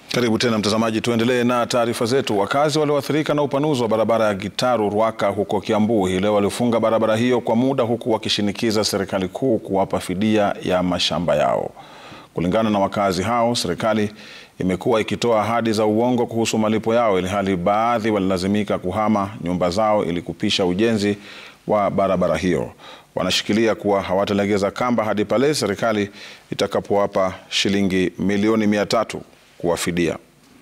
Karibu tena mtazamaji, tuendelee na taarifa zetu. Wakazi walioathirika na upanuzi wa barabara ya Gitaru Rwaka huko Kiambu hii leo walifunga barabara hiyo kwa muda, huku wakishinikiza serikali kuu kuwapa fidia ya mashamba yao. Kulingana na wakazi hao, serikali imekuwa ikitoa ahadi za uongo kuhusu malipo yao, ilhali baadhi walilazimika kuhama nyumba zao ili kupisha ujenzi wa barabara hiyo. Wanashikilia kuwa hawatalegeza kamba hadi pale serikali itakapowapa shilingi milioni mia tatu kuwafidia.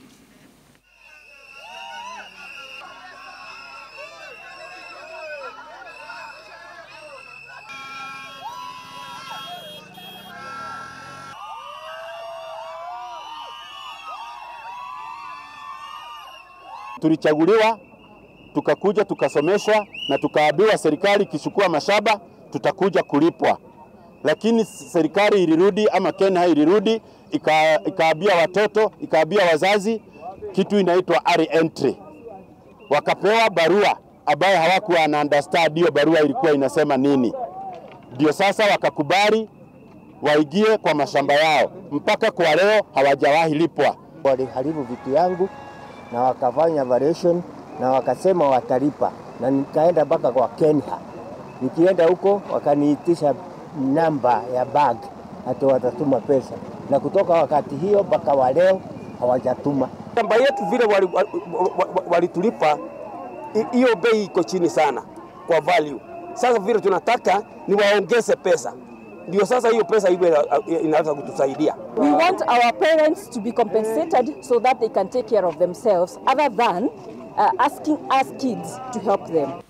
Tulichaguliwa tukakuja tukasomeshwa na tukaambiwa serikali ikichukua mashamba tutakuja kulipwa, lakini serikali ilirudi ama Kenya ilirudi ika, ikaambia watoto ikaambia wazazi kitu inaitwa re-entry, wakapewa barua ambayo hawakuwa na understand hiyo barua ilikuwa inasema nini. Ndio sasa wakakubali waingie kwa mashamba yao, mpaka kwa leo hawajawahi lipwa. Waliharibu vitu yangu na wakafanya variation na wakasema watalipa, na nikaenda mpaka kwa Kenya. Nikienda huko wakaniitisha namba ya bag ati watatuma pesa, na kutoka wakati hiyo mpaka wa leo hawajatuma. Shamba yetu vile walitulipa wali, wali hiyo bei iko chini sana kwa value. Sasa vile tunataka ni waongeze pesa ndio sasa hiyo pesa iwe inaweza kutusaidia. We want our parents to be compensated so that they can take care of themselves other than uh, asking us kids to help them.